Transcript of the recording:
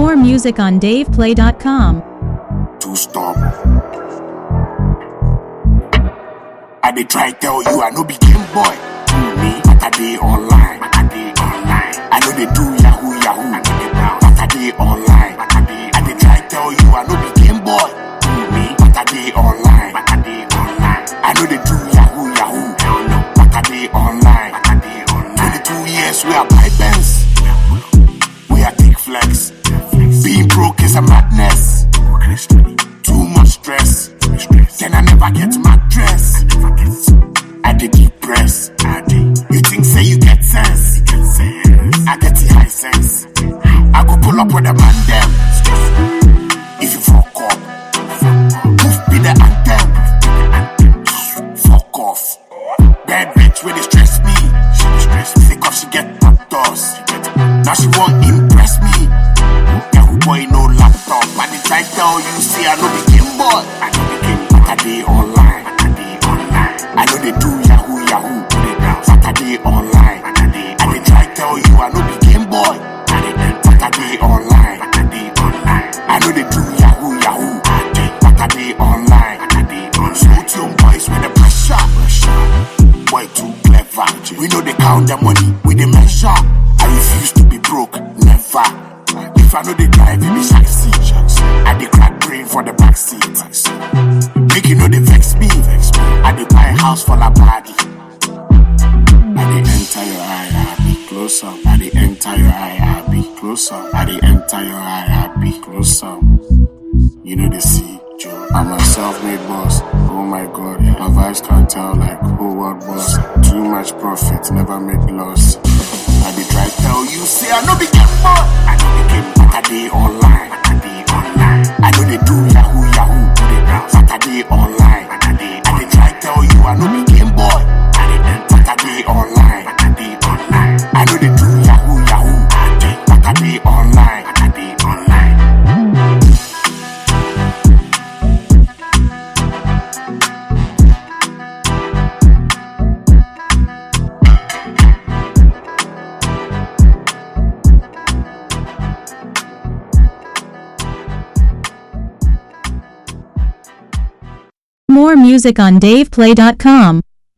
More music on DavePlay.com. Too storm. I dey try tell you I no be game boy. Me, but I dey online. But I dey online. I know they do yahoo yahoo. I know they brown. But I dey online. But I dey. I dey try tell you I no be game boy. Me, but I dey online. But I dey online. I know they do yahoo yahoo. Hell no. But I dey online. But I dey online. 22 years we are buy Benz. We are take flex. Being broke is a madness. Too much stress. Then I never get mattress. I did depress. You think say you get sense? I get the high sense. I go pull up with a man them. If you fuck up, move be the anthem. Fuck off. Bad bitch when they stress me. She dey stress me. Sick of she get doctors. Now she won't impress me. Yahoo boy no laptop. I dey try tell you say I know be game boy. I know be game boy. But I dey online. But I dey online. I know they do yahoo yahoo. But I dey online. But I dey. I dey try tell you I know be game boy. I dey. But I dey online. But I dey online. I know they do yahoo yahoo. But I dey online. But I dey online. Smooth young boys with the pressure. Boy too clever. We know they count the money. We dey measure. I refuse to be broke. Never. If I know they drive, it be shaxi. I dey crack brain for the back seat. Make you know they vex me. I dey buy house for la body. I dey enter your eye, I be close up. I dey enter your eye, I be close up. I dey enter your eye, I be close up. You know they see Joe. I'm a self-made boss. Oh my god, my vibes can't tell like who what boss. Too much profit, never make loss. I dey try tell you, say I no be game boy. I no be game, but I dey online. But I dey online. I know they do yahoo yahoo. But I dey online. But I dey. I dey try tell you I no be game boy. I dey but I dey online. But I dey online. I know they do yahoo yahoo. But I dey online. But I dey online. More music on DavePlay.com.